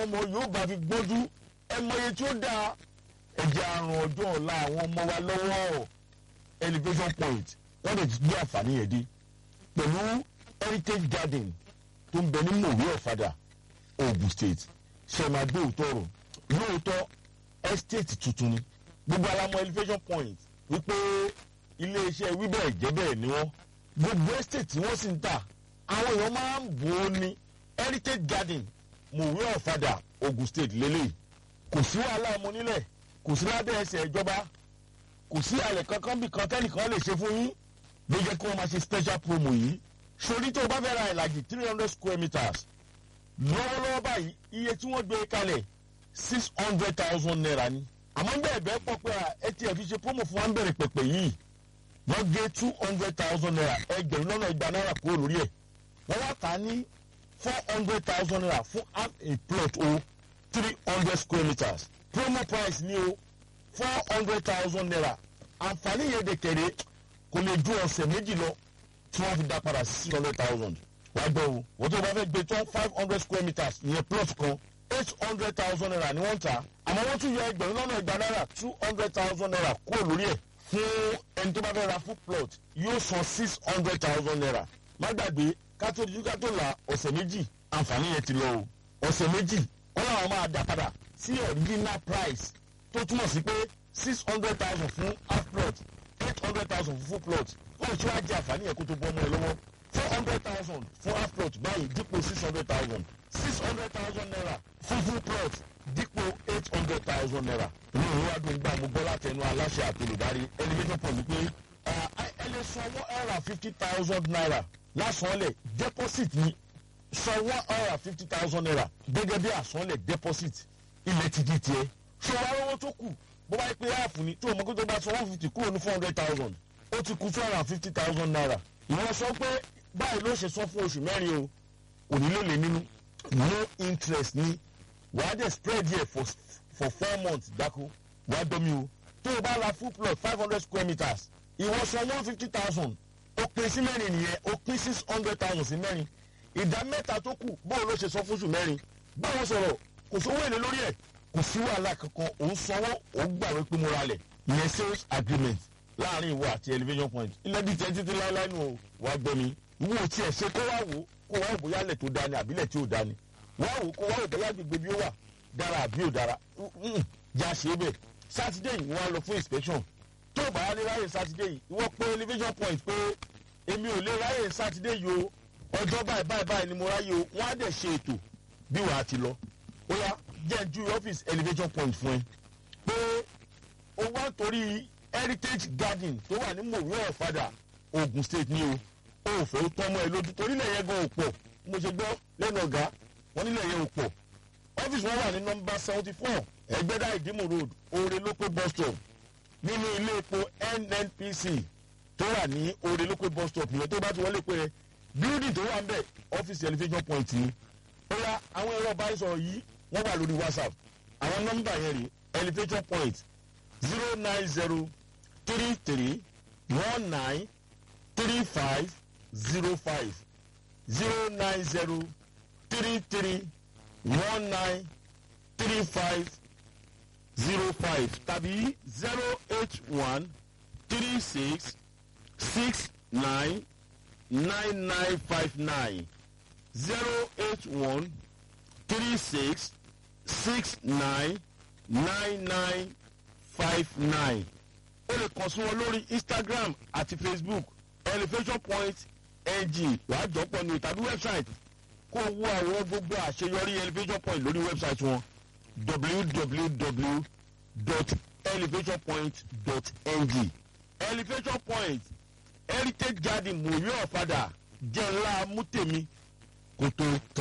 táwọn ọmọ yóò bá fi gbọ́dú ẹ mọye tí ó dáa ẹ̀jẹ̀ àrùn ọjọ́ ọ̀la àwọn ọmọ wa lọ́wọ́ elevation point wọ́n lè gbé àǹfààní yẹn dé pẹ̀lú heritage garden tó ń bẹ ní mòwe ọ̀fadà ogun state ṣe máa gbé òótọ́ rò lóòótọ́ estate tuntun ni gbogbo alamọ elevation point wípé iléeṣẹ́ wíbẹ̀ jẹ́bẹ̀ ni wọ́n gbogbo estate tí wọ́n sì ń tà àwọn èèyàn máa ń bò ó ní heritage garden mòwe ọ̀fadà ogun state lélẹ̀ kò sí wàhálà ọmọ nílẹ̀ kò sí lábẹ́ ẹsẹ̀ ìjọba kò sí àlẹ̀ kankan bí kan tẹ́nìkan lè ṣe fún yín ló jẹ́ kí wọ́n máa ṣe special promo yìí sori tó o bá fẹ́ ra ìlàjì three hundred square meters lọ́wọ́lọ́wọ́ báyìí iye tí wọ́n gbé kalẹ̀ six hundred thousand naira ni àmọ́ bẹ́ẹ̀ bẹ́ẹ̀ pọ̀ pé atf ṣe promo fún wa ń bẹ̀rẹ̀ pẹ̀pẹ̀ yìí wọ́n gé two hundred thousand naira ẹgbẹ̀rún lọ́nà igba náírà kúrò lórí ẹ̀ wọ́n wá tà á ní four hundred thousand naira fún half a plot o three hundred square meters promo price ni o four hundred thousand naira àǹfààní yẹn de kẹ̀rẹ́ kò lè ju ọ̀sẹ̀ méjì lọ tí wọ́n fi dá padà six hundred thousand wàá gbọ́ o wọ́n tó bá fẹ́ gbé tán five hundred square meters ìyẹn plot kan eight hundred thousand naira ni wọ́n ń tà àmọ́ wọ́n tún yọ ẹgbẹ̀rún lọ́nà ìgbà náírà two hundred thousand naira kúrò lórí ẹ̀ fún ẹni tó bá fẹ́ ra full plot yóò san six hundred thousand naira má gbàgbé kátó di kátó la ọ̀sẹ̀ méjì àǹfààní yẹn ti lọ o ọ̀sẹ̀ méjì wọ́n làwọn máa dá padà sí original price tó túmọ̀ sí pé six hundred thousand fún half plot eight hundred thousand fún full plot wọ́n ti wá jẹ àǹfààní yẹn kó tó bọ́ ọmọ ẹ lọ́wọ́ four hundred thousand fún half plot báyìí dípò six hundred thousand six hundred thousand naira fún full plot dípò eight hundred thousand naira. inú ìwé wa dùn gbà mú gbọ́ látẹnu aláṣẹ àti olùdarí elevation point pé ẹ lè san one hundred and fifty thousand naira lásánlẹ̀ deposit ni san one hundred and fifty thousand naira gẹ́gẹ́ bí àsánlẹ̀ deposit ilẹ̀ ti di tiẹ̀. ṣé wàá rówó tó kù bó bá yẹ pé áàfù ni tó o mọ̀ kó tó bá san one fifty kúrò ní four hundred thousand ó ti kú two hundred and fifty thousand naira. ìwọ sọ pé báyìí ló ṣe san fún oṣù mẹ́rin o kò ní lè lè nínú no interest ni wàá dẹ̀ spread here for for four months dákú wàá dọ́mi o tó o bá ra full plot five hundred square meters ìwọ san one fifty thousand ó pín sí mẹ́rin nìyẹn ó pín six hundred thousand sí mẹ́rin ìdá mẹ́ta tó kù bóun ló ṣe san fún oṣù mẹ́rin báwọn sọ̀rọ̀ kò sówó èlé lórí ẹ̀ kò sí wàhálà kankan òun sanwó òun gbàwé pé mo ra lẹ̀ ìyẹn sales agreement láàrin ìwọ àti elevation point ilẹ̀ di tiẹ̀ títí láéláé nù o wàá gbọ́ mi wo tiẹ̀ ṣe kó wá wò kó wá wò bóyá lẹ̀ tó dání àbílẹ̀ tí ò dání wá wò kó wá wò bóyá gbègbè bí ó wà dára àbí ò dára já ṣe é bẹ̀ sátidé yìí wọ́n á lọ fún inspection tó bá yá ní ráyè sátidé yìí ìwọ pé elevation point pé èmi ò lè ráyè sátidé yìí o ọjọ́ báyìí báyìí báyìí ni mo ráyè o wọ́n á dẹ̀ ṣe ètò bí wàá ti lọ ó yá jẹ́ ju ọ́fíìsì elevation point fún ẹ pé o wá torí heritage garden tó wà ní mòwe ọ̀fadà ogun state ni o ò fẹ́ tọ́mọ ẹ lójú torí ilẹ̀ yẹn gan ò pọ̀ mo ṣe gbọ́ lẹ́nu ọ̀gá wọn nílẹ̀ yẹn ò pọ̀ ọ́fíìsì wọn wà ní nọmba seventy four ẹgbẹ́dá ìdímù road oore lópé bus stop nínú ilé epo nnpc tó wà ní oore lópé bus stop yẹn tó bá ti wọlé pé building tó wà ń bẹ̀ ọ́fíìsì elevation point ni ó yá àwọn ẹ̀rọ báyìí sọ̀rọ̀ yìí wọ́n wà lórí whatsapp àwọn nọ́mbà yẹn rí elevation point zero nine zero three three one nine three five zero five zero nine zero three three one nine three five zero five tàbí zero eight one three six six nine nine nine five nine zero eight one three six six nine nine nine five nine o lè kàn sí wọn lórí instagram àti facebook elevation point ng wàá jọpọ̀ ní tàbí website kó o wo àwọn gbogbo àṣeyọrí elevation point lórí website wọn www.elevationpoint.ng elevation point heritage garden mòye ọ̀fadà jẹ́ ńlá mútèmi kó tó tán.